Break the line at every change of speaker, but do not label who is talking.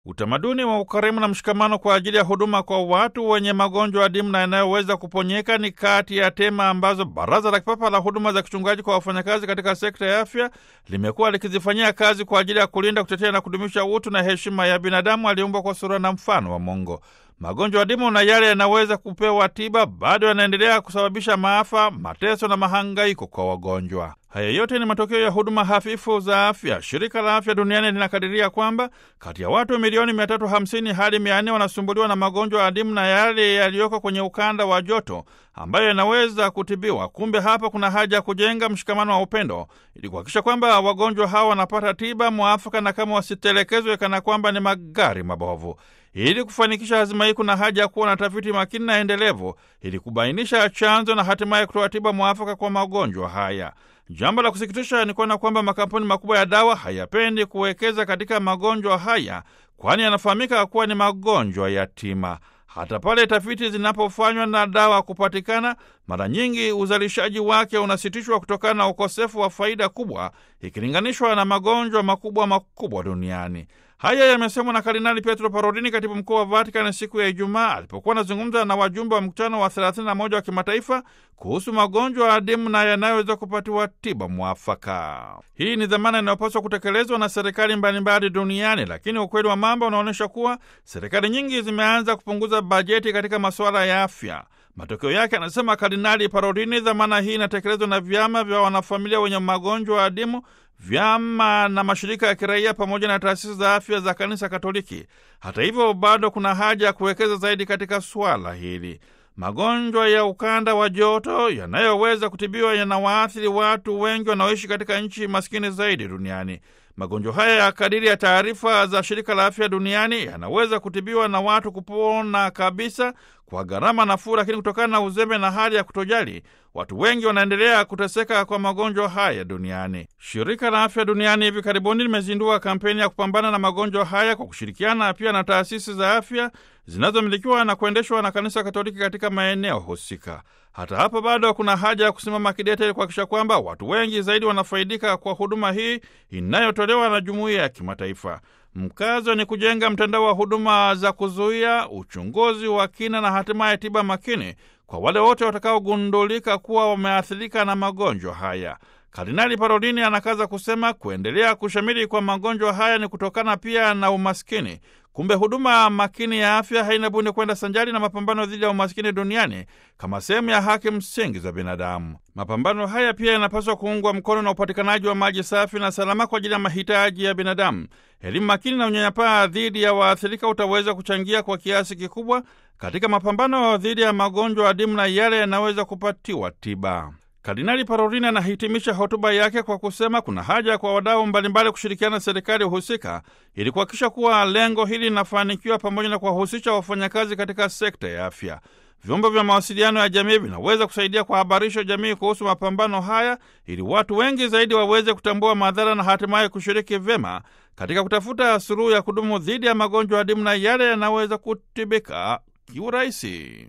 Utamaduni wa ukarimu na mshikamano kwa ajili ya huduma kwa watu wenye magonjwa adimu na yanayoweza kuponyeka ni kati ya tema ambazo Baraza la Kipapa la Huduma za Kichungaji kwa wafanyakazi katika sekta ya afya limekuwa likizifanyia kazi kwa ajili ya kulinda, kutetea na kudumisha utu na heshima ya binadamu aliumbwa kwa sura na mfano wa Mungu. Magonjwa adimu na yale yanaweza kupewa tiba bado yanaendelea kusababisha maafa, mateso na mahangaiko kwa wagonjwa. Haya yote ni matokeo ya huduma hafifu za afya. Shirika la Afya Duniani linakadiria kwamba kati ya watu milioni 350 hadi 400 wanasumbuliwa na magonjwa adimu na yale yaliyoko kwenye ukanda wa joto ambayo yanaweza kutibiwa. Kumbe hapa kuna haja ya kujenga mshikamano wa upendo ili kuhakikisha kwamba wagonjwa hawa wanapata tiba mwafaka na kama wasitelekezwe kana kwamba ni magari mabovu. Ili kufanikisha hazima hii, kuna haja ya kuwa na tafiti makini na endelevu ili kubainisha chanzo na hatimaye kutoa tiba mwafaka kwa magonjwa haya. Jambo la kusikitisha ni kuona kwamba makampuni makubwa ya dawa hayapendi kuwekeza katika magonjwa haya, kwani yanafahamika kuwa ni magonjwa yatima. Hata pale tafiti zinapofanywa na dawa kupatikana, mara nyingi uzalishaji wake unasitishwa kutokana na ukosefu wa faida kubwa ikilinganishwa na magonjwa makubwa makubwa duniani. Haya yamesemwa na Kardinali Pietro Parolini, katibu mkuu wa Vatikani, siku ya Ijumaa alipokuwa anazungumza na wajumbe wa mkutano wa 31 wa kimataifa kuhusu magonjwa adimu na yanayoweza kupatiwa tiba mwafaka. Hii ni dhamana inayopaswa kutekelezwa na serikali mbalimbali duniani, lakini ukweli wa mambo unaonyesha kuwa serikali nyingi zimeanza kupunguza bajeti katika masuala ya afya. Matokeo yake, anasema Kardinali Parolini, dhamana hii inatekelezwa na vyama vya wanafamilia wenye magonjwa adimu vyama na mashirika ya kiraia pamoja na taasisi za afya za kanisa Katoliki. Hata hivyo, bado kuna haja ya kuwekeza zaidi katika swala hili. Magonjwa ya ukanda wa joto yanayoweza kutibiwa yanawaathiri watu wengi wanaoishi katika nchi maskini zaidi duniani. Magonjwa haya ya kadiri ya taarifa za shirika la afya duniani yanaweza kutibiwa na watu kupona kabisa kwa gharama nafuu, lakini kutokana na uzembe na hali ya kutojali, watu wengi wanaendelea kuteseka kwa magonjwa haya duniani. Shirika la afya duniani hivi karibuni limezindua kampeni ya kupambana na magonjwa haya kwa kushirikiana pia na taasisi za afya zinazomilikiwa na kuendeshwa na kanisa Katoliki katika maeneo husika. Hata hapa bado kuna haja ya kusimama kidete ili kuhakikisha kwamba watu wengi zaidi wanafaidika kwa huduma hii inayotolewa na jumuiya ya kimataifa. Mkazo ni kujenga mtandao wa huduma za kuzuia, uchunguzi wa kina na hatimaye tiba makini kwa wale wote watakaogundulika kuwa wameathirika na magonjwa haya. Kardinali Parolini anakaza kusema kuendelea kushamiri kwa magonjwa haya ni kutokana pia na umaskini. Kumbe huduma makini ya afya haina budi kwenda sanjari na mapambano dhidi ya umaskini duniani kama sehemu ya haki msingi za binadamu. Mapambano haya pia yanapaswa kuungwa mkono na upatikanaji wa maji safi na salama kwa ajili ya mahitaji ya binadamu. Elimu makini na unyanyapaa dhidi ya waathirika utaweza kuchangia kwa kiasi kikubwa katika mapambano dhidi ya magonjwa adimu na yale yanaweza kupatiwa tiba. Kardinali Parolini anahitimisha hotuba yake kwa kusema kuna haja kwa wadau mbalimbali kushirikiana na serikali husika ili kuhakikisha kuwa lengo hili linafanikiwa pamoja na kuwahusisha wafanyakazi katika sekta ya afya. Vyombo vya mawasiliano ya jamii vinaweza kusaidia kuhabarisha jamii kuhusu mapambano haya ili watu wengi zaidi waweze kutambua madhara na hatimaye kushiriki vyema katika kutafuta suluhu ya kudumu dhidi ya magonjwa adimu na yale yanaweza kutibika kiurahisi.